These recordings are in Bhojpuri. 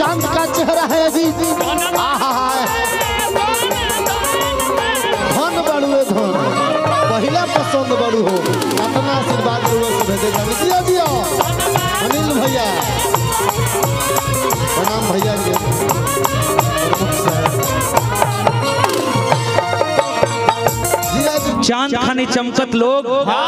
चांद का चेहरा है अभी आहा धन बड़ुए धन पहिला पसंद बड़ू हो अपना आशीर्वाद दुआ से भेजे जाने दिया दिया अनिल भैया प्रणाम भैया के प्रमुख साहब। जिया जी चांद खानी चमकत लोग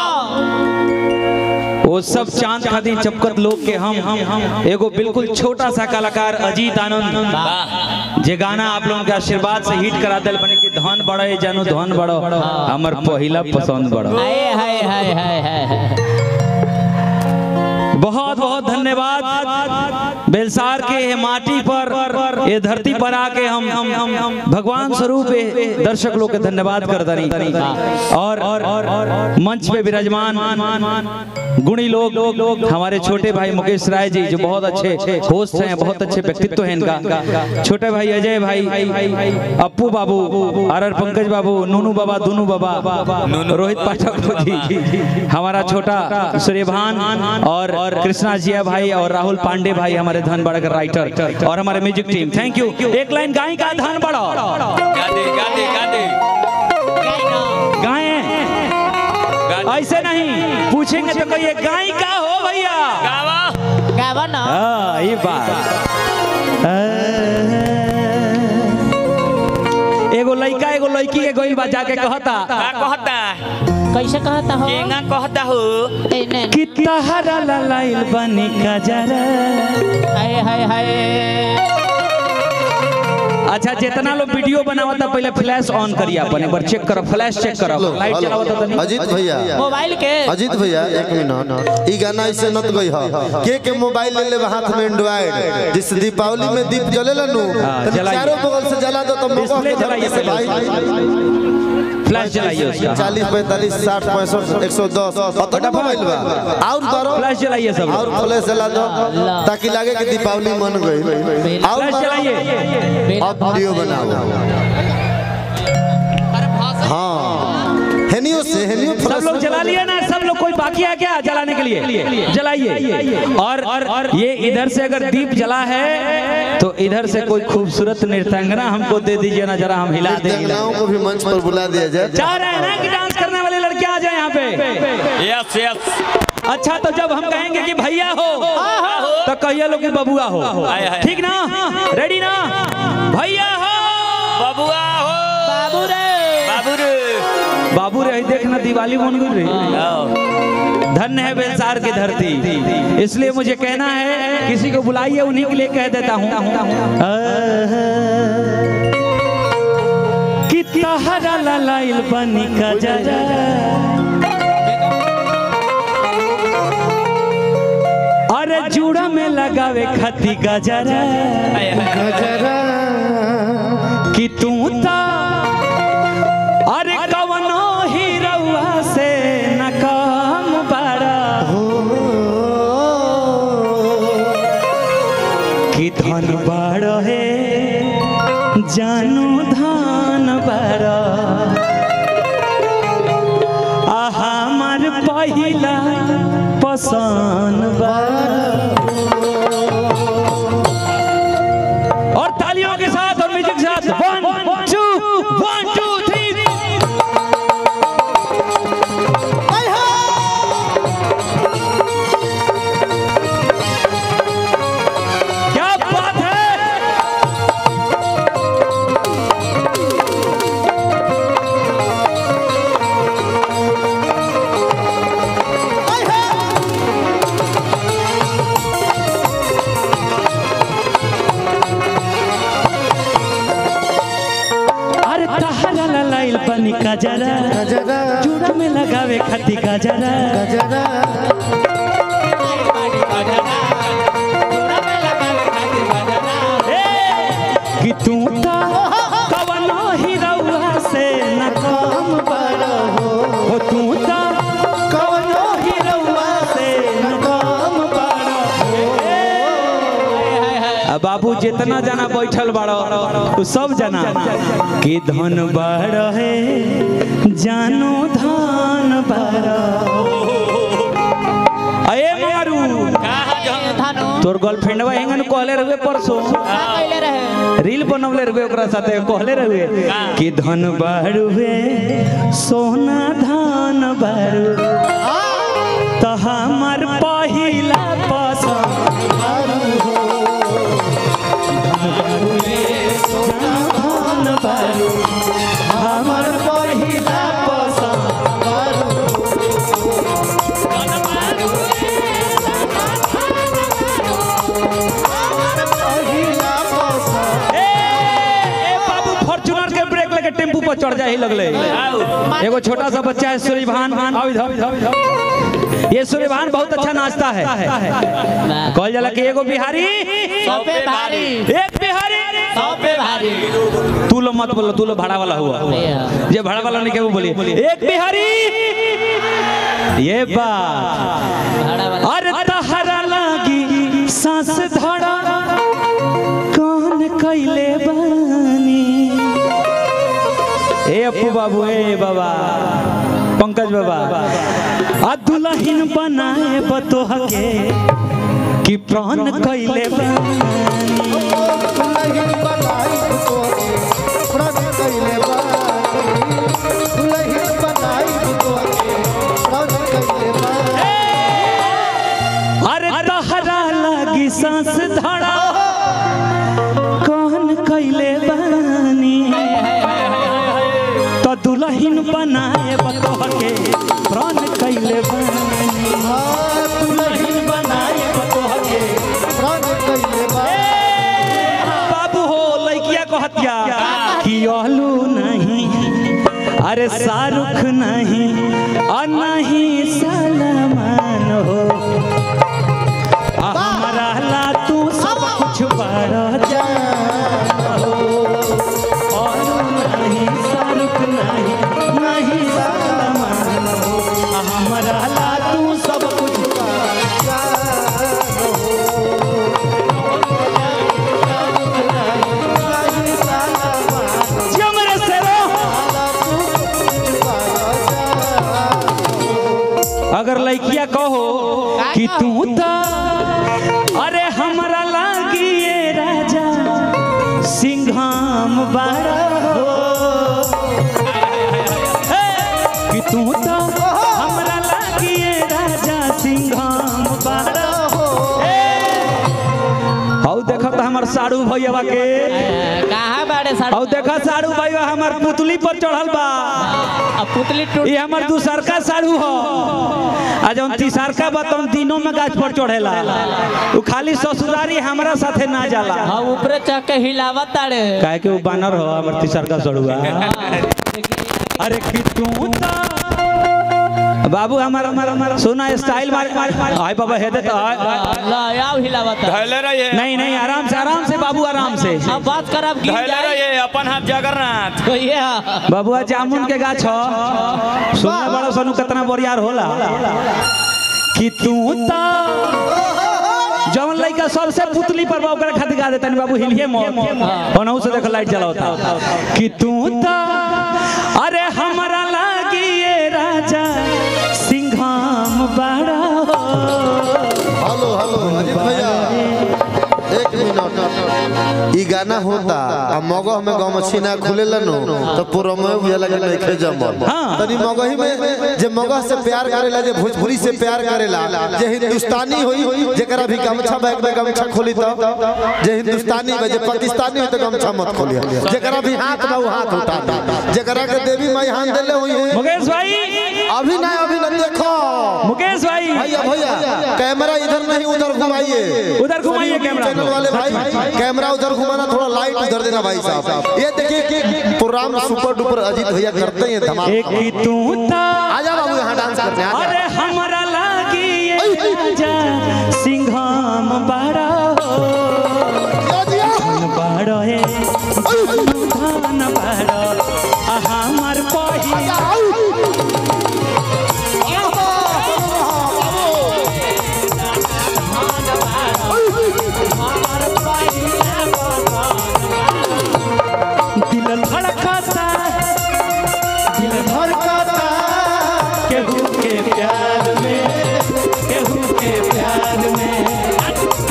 वो सब चांद खानी चमकत लोग के हम हम एगो बिल्कुल छोटा सा कलाकार अजीत आनंद जे गाना आप लोगों के आशीर्वाद से हिट करा दिल बने कि धन बढ़े जानू धन बढ़ो हमर पहिला पसंद बढ़ो हाय हाय हाय हाय हाय बहुत बहुत धन्यवाद बेलसार के ये माटी पर ये धरती पर आके हम हम हम हम भगवान स्वरूप ये दर्शक लोग के धन्यवाद कर दनी और और मंच पे विराजमान गुणी लोग हमारे छोटे भाई मुकेश राय जी जो बहुत अच्छे होस्ट हैं बहुत अच्छे व्यक्तित्व हैं इनका छोटे भाई अजय भाई अप्पू बाबू आर आर पंकज बाबू नूनू बाबा दुनू बाबा रोहित पाठक जी हमारा छोटा सूर्यभान और कृष्णा जिया भाई और राहुल पांडे भाई हमारे धनबाड़ के राइटर और हमारे म्यूजिक टीम थैंक यू एक लाइन गाय का धन बढ़ो गादे गादे गादे गाय ऐसे नहीं पूछेंगे तो कहिए गाय का हो भैया गावा गावा ना हाँ ये बात एगो लड़का एगो लड़की के गइल बा जाके कहता का कहता कैसे कहता हो केंगा कहता हो ए ने कि तहरा लाइल बनी कजरा हाय हाय हाय अच्छा जितना लोग वीडियो बनावता पहले फ्लैश ऑन करिए अपन एक बार चेक करो फ्लैश चेक करो हेलो, लाइट हेलो। चलावता तो नहीं अजीत भैया मोबाइल के अजीत भैया एक मिनट ई गाना ऐसे नत गई ह के के मोबाइल ले ले हाथ में एंड्रॉइड जिस दीपावली में दीप जलेला नु हाँ, तनी जलाइए। चारों बगल से जला दो तो मौका डिस्प्ले के धरती जलाइए से पहले भाई फ्लैश चलाइए उसका चालीस पैंतालीस साठ पैंसठ एक सौ दस अतटा मोबाइल बा और करो फ्लैश चलाइए सब और फ्लैश जला दो ताकि लगे कि दीपावली मन गई और फ्लैश करो चलाइए अब वीडियो बनाओ हाँ हेनियो से हेनियो सब लोग जला लिए ना सब लोग कोई बाकी है क्या जलाने के लिए जलाइए और और ये इधर से अगर दीप जला है तो इधर से कोई खूबसूरत नृत्यांगना हमको दे दीजिए ना जरा हम हिला देंगे दिव्यांगनाओं को भी मंच पर बुला दिया जाए चाह रहे हैं ना कि डांस करने वाले लड़के आ जाए यहाँ पे यस यस अच्छा तो जब हम कहेंगे कि भैया हो तो कहिए लोग कि बबुआ हो हाय, हाय। ठीक ना रेडी ना भैया हो बबुआ हो बाबू रे बाबू रे बाबू रे देखना दिवाली बन गई रे आओ। धन्य है बेलसार की धरती इसलिए मुझे कहना है किसी को बुलाइए उन्हीं के लिए कह देता हूँ कि तहरा लाइल बनी का जरा अरे जूड़ा में लगावे खती गजरा हाय, हाय, हाय। कि तू ता अरे कवनो ही रउआ से न काम बड़ा कि धन बड़ है जानू धन बड़ आ हमार पहिला पसंद बड़ और तालियों के साथ और म्यूजिक के साथ one two one two three क्या बात है अरे तहरा ला लाइल बनी का जरा चूड़ा में लगावे खती का जरा कि तू ता कवनो ही रउआ से न काम बड़ा हो तू ता कवनो ही रउआ से न काम बड़ा हो बाबू जितना जना बैठल बाड़ो तू सब जना कि धन बड़ है जानो धन बड़ अये मारू कहाँ जहाँ नु तोर गर्लफ्रेंडवा हेंगन कहले रहुए परसों का कइले रहे रील बनवले रहुए ओकरा साथे कहले रहुए कि धन बारुए सोना धान बारू त हमर पहिला पसंद धन बारू हमर पहिला पसंद ए ए बाबू फॉर्च्यूनर के ब्रेक लेके टेम्पू पर चढ़ जाए लगले एगो छोटा सा बच्चा है सूर्यभान आओ इधर इधर इधर ये सूर्यभान बहुत अच्छा नाचता है कहल जाला कि एगो बिहारी सौ पे भारी एक बिहारी सौ पे भारी तू लो मत बोलो तू लो भाड़ा वाला हुआ ये भाड़ा वाला नहीं क्या वो बोलिए एक बिहारी ये बात भाड़ा वाला अरे तहरा लागी सांस धड़ा कौन कैले बानी ए अप्पू बाबू ए बाबा पंकज बाबा आ दुल्हन बनाए बतोह के कि प्राण कैले बानी अरे तहरा लागी सांस धड़ा कौन कैले बानी तो दुल्हन बनाए बतोह के प्राण कैले बानी दुल्हन बनाए बतोह के बाबू हो लड़किया को हत्या कि अलू नहीं अरे शाहरुख नहीं और नहीं सलमान हो आ हमारा ला तू सब कुछ बड़ा जान हो और नहीं शाहरुख नहीं नहीं सलमान हो आ हमारा ला तू सब कुछ जियो मेरे शेरों अगर लड़किया कहो कि तू तो अरे हमरा लागी ये राजा सिंघाम बाड़ा हो हे, कि तू तो हमरा लागी ये राजा सिंघाम बाड़ा हो हौ देखो तो हमर साड़ू भैया के कहाँ बाड़े साड़ू हौ देखो साड़ू भैया हमर पुतली पर चढ़ल बा अब पुतली टूट ये हमर दूसरका साड़ू हो आ जौन तीसरका बा तौन दिनों में गाछ पर चढ़ेला उ खाली ससुरारी हमरा साथे ना जाला हाँ ऊपरे चढ़ के हिलावत ताड़े काहे के उ बानर हो हमर तीसरका साड़ूआ अरे कि तू तो बाबू हमार हमार हमार सुना स्टाइल मार मार आय बाबा हे दे तो आय, आय। ला आओ हिलावत ताड़े। धैले रहिए नहीं नहीं आराम से आराम से बाबू आराम से अब बात कर अब गिर धैले जाए रहिए अपन हाथ जगन्नाथ तो ये हाँ। बाबुआ जामुन के गाछ हो सुनने बड़ा सनु कितना बोरियार होला कि तू ता जवन लइका सबसे पुतली पर बा ओकरा खातिर गा देतन बाबू हिलिए मत ओनहु से देख लाइट जलावता कि तू ता अरे हमरा लागी ये राजा सिंघाम बड़ा हो हेलो हेलो अजीत भैया एक मिनट ई गाना होता आ मगह में गम छीना खुलेला नो तो पूरा में बुझला कि नइखे जमल हाँ। तनी मगही में जे मगह से प्यार करेला जे भोजपुरी से प्यार करेला जे हिंदुस्तानी होई जेकरा भी गमछा बैग में गमछा खोली तो जे हिंदुस्तानी बा जे पाकिस्तानी हो तो गमछा मत खोली जेकरा भी हाथ बा वो हाथ उठा दे जेकरा के देवी माई हाथ देले हुई है मुकेश भाई अभी ना अभी ना देखो मुकेश भाई भैया भैया कैमरा इधर नहीं उधर घुमाइए उधर घुमाइए कैमरा चैनल वाले भाई कैमरा उधर घुमाना थोड़ा लाइट उधर देना भाई साहब ये देखिए कि प्रोग्राम सुपर डुपर अजीत भैया करते हैं धमाल एक ही तू ता आजा बाबू यहाँ डांस करते हैं आजा। अरे हमरा लागी ये राजा सिंघाम बड़ा हो दिया, दिया। बड़ा है धन बड़ा आ हमर पही दिल धड़कता दिल धड़कता केहू के प्यार में केहू के प्यार में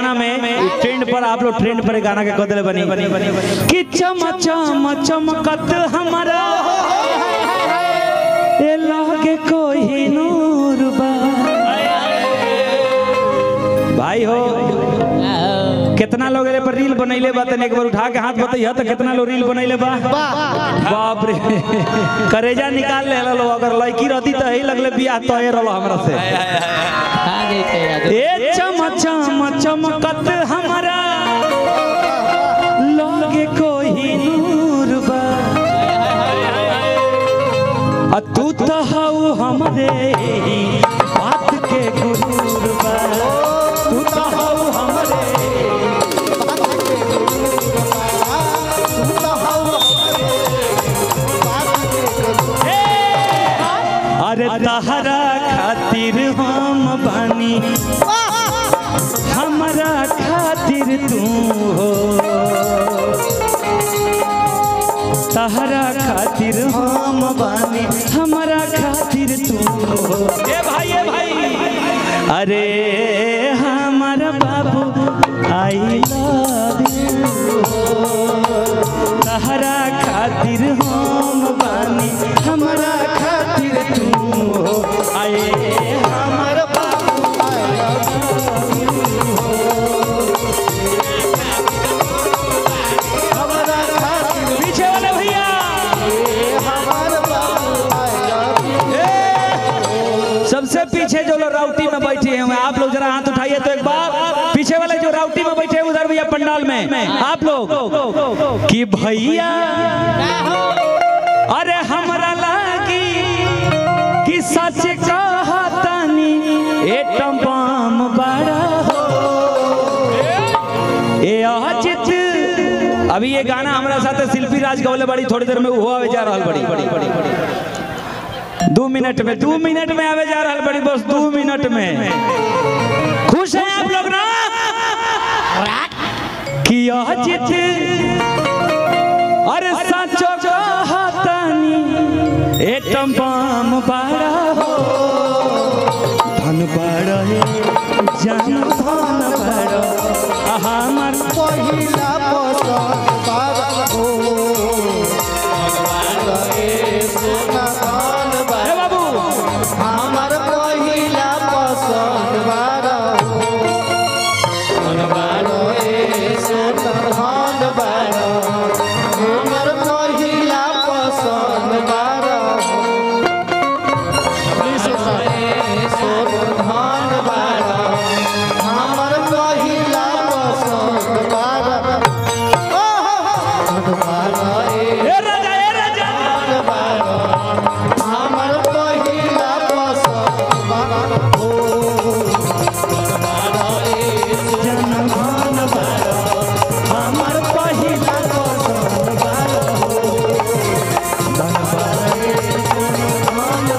गाना में ट्रेंड पर आप लोग ट्रेंड पर गाना के कदले बनी कि चम चम चमकत हमारा ए लागे कोई नूर बा भाई हो कितना लोग एले पर रील बनैले बा तने एक बार उठा के हाथ बताइए तो कितना लोग रील बनैले बा बाप रे करेजा निकाल ले लो अगर लड़की रहती तो ही लगले बियाह तो हे रहलो हमरा से आ जैते याद ए चम चम चमकत हमारा लगे कोई नूर बा आ तू तो हऊ हमरे ही बात के गुरूर बा तू तो हऊ हमरे अरे तहरा खातिर हम बानी हमरा खातिर तू हो तहरा खातिर हम बानी हमरा खातिर तू हो ए भाई ए भाई अरे हमर बाबू आई लव तहरा खातिर हम बानी हमरा खातिर तू हो आए हमर बाबू पीछे वाले भैया ए, सबसे पीछे जो लोग राउटी में बैठे हैं आप लोग जरा हाथ उठाइए तो एक बार पीछे वाले जो राउटी में बैठे हैं उधर भैया पंडाल में आप लोग कि भैया अरे हमरा लागी कि सच कहतानी एटम बम बड़ा हो ए अजित अभी ये गाना हमारा साथ शिल्पी राज गवले बड़ी थोड़ी देर में वो आवे जा रहल बड़ी बड़ी बड़ी बड़ी दो मिनट में दो मिनट में आवे जा रहल बड़ी बस दो मिनट में खुश हैं आप लोग ना कि अजित अरे सचो कहतानी एटम बम बड़ा हो धन बड़ा है जान धन बड़ा हमर पहिला पसंद बाबा हो सोना धन बा ए बाबू हमर पहिला पसंद बाबा हो सोना धन बाबा हमर पहिला पसंद बाबा सोना धन बाबा हमर पहिला पसंद बाबा ए राजा ए राजा हमर पहिला पसंद बाबा हो जन धन बड़ा हमर पहिला पसंद बड़ा हो धन बड़ा हमर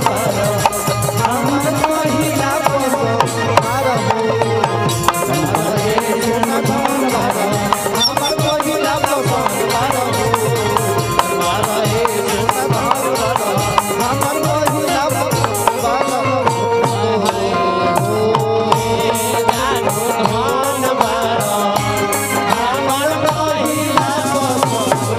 पहिला पसंद बाबा हो हमर पहिला पसंद बाबा हो हमर पहिला पसंद बाबा हमर पहिला पसंद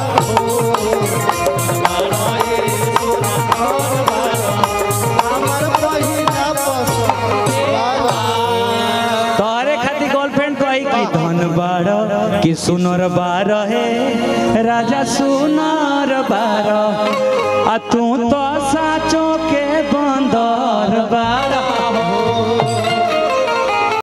हमर पहिला पसंद बाबा तोहरे खातिर गर्लफ्रेंड कही कि धन बार कि सुनर बार हे राजा सुनर बार आ तू तो साचो के बंदर बार